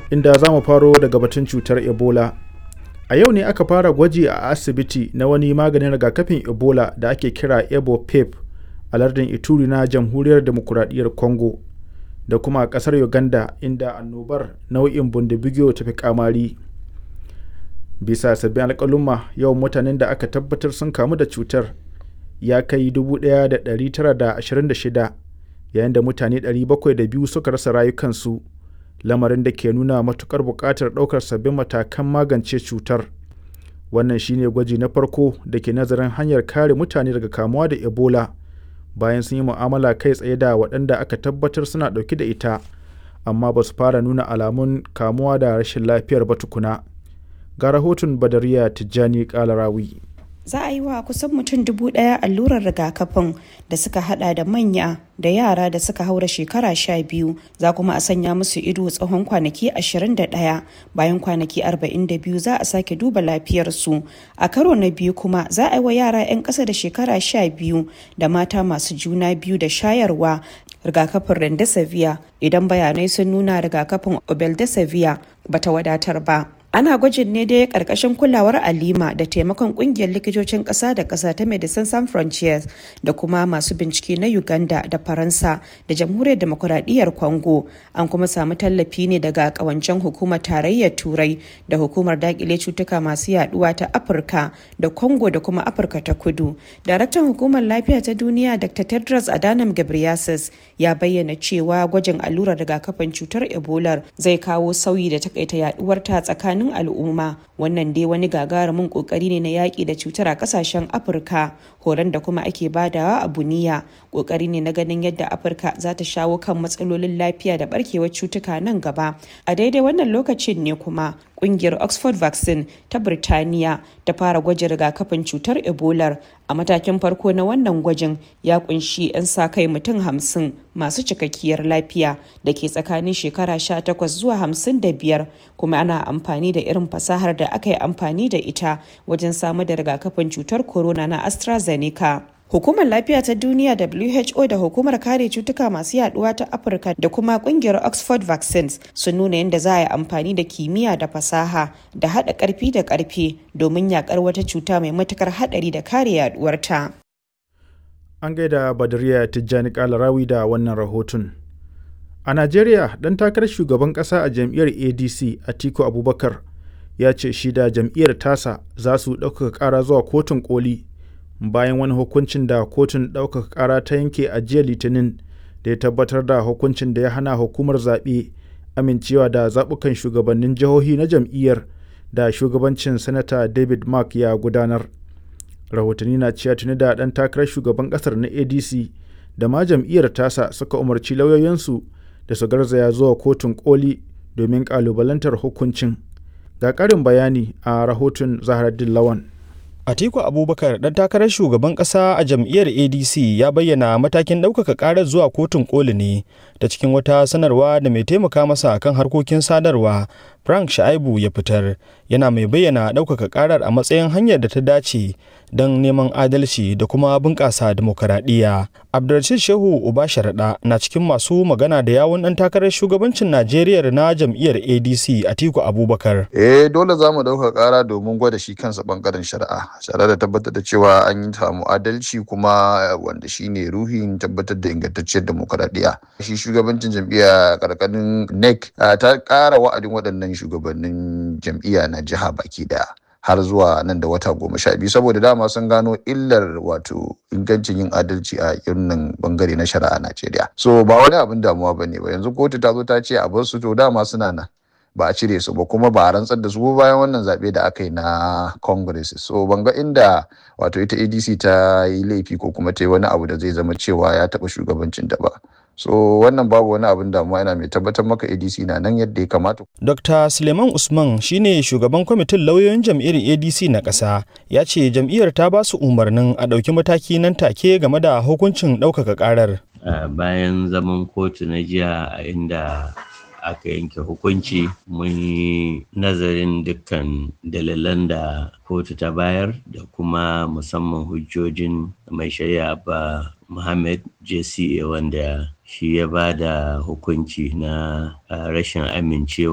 inda za mu faro daga batun cutar ebola a yau ne aka fara gwaji a asibiti na wani maganin rigakafin ebola da ake kira ebopep a lardin ituri na jamhuriyar demokuraɗiyyar congo da kuma a ƙasar uganda inda annobar nau'in bundibigiyo ta fi kamari bisa sabbin alƙaluma yawan mutanen da aka tabbatar sun kamu da cutar ya kai 1926 yayin da mutane 702 suka rasa rayukansu lamarin da ke nuna matukar buƙatar ɗaukar sabbin matakan magance cutar wannan shine gwaji na farko da ke nazarin hanyar kare mutane daga kamuwa da ebola bayan sun yi mu'amala kai tsaye da waɗanda aka tabbatar suna ɗauke da ita amma ba su fara nuna alamun kamuwa da rashin lafiyar ba tukuna ga rahoton badariya tijjani kalarawi za a yi wa kusan mutum dubu daya allurar rigakafin da suka hada da manya da yara da suka haura shekara sha biyu za kuma a sanya musu ido tsawon kwanaki 21 bayan kwanaki 42 za a sake duba lafiyarsu a karo na biyu kuma za a yi wa yara 'yan ƙasa da shekara sha biyu da mata masu juna biyu da shayarwa rigakafin rendesivir idan bayanai sun nuna rigakafin obeldesivir bata wadatar ba ana gwajin ne dai karkashin kulawar alima da taimakon kungiyar likitocin kasa da kasa ta medecines sans frontières da kuma masu bincike na uganda da faransa da jamhuriyar demokuraɗiyyar congo an kuma samu tallafi ne daga kawancen hukumar tarayyar turai da hukumar dakile cutuka masu yaduwa ta afirka da congo da kuma afirka ta kudu daraktan hukumar lafiya ta duniya dr tedros adhanom ghebreyesus ya bayyana cewa gwajin allurar rigakafin cutar ebola zai kawo sauyi da takaita yaduwar ta tsakanin tsakanin al'umma wannan dai wani gagarumin kokari ne na yaƙi da cutar a ƙasashen afirka horon da kuma ake badawa a buniya kokari ne na ganin yadda afirka za ta shawo kan matsalolin lafiya da barkewar cutuka nan gaba a daidai wannan lokacin ne kuma kungiyar oxford vaccine ta birtaniya ta fara gwajin rigakafin cutar ebola a matakin farko na wannan gwajin ya kunshi 'yan sa kai mutum hamsin masu cikakkiyar lafiya da ke tsakanin shekara 18 zuwa 55 kuma ana amfani da irin fasahar da aka yi amfani da ita wajen samar da rigakafin cutar corona na astrazeneca Hukumar Lafiya ta Duniya WHO da Hukumar Kare Cutuka Masu Yaduwa ta Afirka da kuma kungiyar Oxford Vaccines sun nuna yadda za a yi amfani da kimiyya da fasaha da haɗa ƙarfi da ƙarfe domin yakar wata cuta mai matukar haɗari da kare yaduwarta. An gaida Badariya Tijjani Kalarawi da wannan rahoton. A Najeriya, ɗan takarar shugaban ƙasa a jam'iyyar ADC Atiku Abubakar ya ce shi da jam'iyyar tasa za su ɗaukaka ƙara zuwa kotun koli bayan wani hukuncin da kotun ɗaukaka ƙara ta yanke a jiya litinin da ya tabbatar da hukuncin da ya hana hukumar zaɓe amincewa da zaɓukan shugabannin jihohi na jam'iyyar da shugabancin sanata david mark ya gudanar rahotanni na cewa tuni da ɗan takarar shugaban ƙasar na adc da ma jam'iyyar tasa suka umarci lauyoyinsu da su garzaya zuwa kotun koli domin ƙalubalantar hukuncin ga ƙarin bayani a rahoton zaharaddin lawan Atiku Abubakar dan takarar shugaban kasa a jam'iyyar ADC ya bayyana matakin ɗaukaka ƙarar zuwa kotun koli ne ta cikin wata sanarwa da mai taimaka masa kan harkokin sadarwa Frank Shaibu ya fitar yana mai bayyana ɗaukaka ƙarar a matsayin hanyar da ta dace don neman adalci da kuma bunƙasa demokaradiyya. Abdulrashid Shehu Uba Sharaɗa na cikin masu magana da yawun ɗan takarar shugabancin Najeriya na jam'iyyar ADC Atiku Abubakar. Eh dole za mu ɗauka ƙara domin gwada shi kansa ɓangaren shari'a. Shari'a da tabbatar da cewa an yi samu adalci kuma wanda shi ne ruhin tabbatar da ingantacciyar demokaradiyya. Shi shugabancin jam'iyya ƙarƙarin NEC ta ƙara wa'adin waɗannan shugabannin jam'iyya na jiha baki daya har zuwa nan da wata goma sha biyu saboda dama sun gano illar wato ingancin yin adalci a irin bangare na shari'a Najeriya. So ba wani abin damuwa ba ne ba yanzu kotu ta zo ta ce a bar su to dama suna nan ba a cire su ba kuma ba a rantsar da su bayan wannan zaɓe da aka yi na congress so ban ga inda wato ita adc ta yi laifi ko kuma ta yi wani abu da zai zama cewa ya taɓa shugabancin da ba so wannan babu wani abin damuwa yana mai tabbatar maka adc na nan yadda ya kamata dr suleiman usman shine shugaban kwamitin lauyoyin jam'iyyar adc na ƙasa ya ce jam'iyyar ta ba su umarnin a ɗauki mataki nan take game da hukuncin ɗaukaka ƙarar bayan zaman kotu na jiya a inda aka yanke hukunci mun yi nazarin dukkan dalilan da kotu ta bayar da kuma musamman hujjojin mai shari'a ba Muhammad JCA wanda shi ya ba da hukunci na rashin amincewa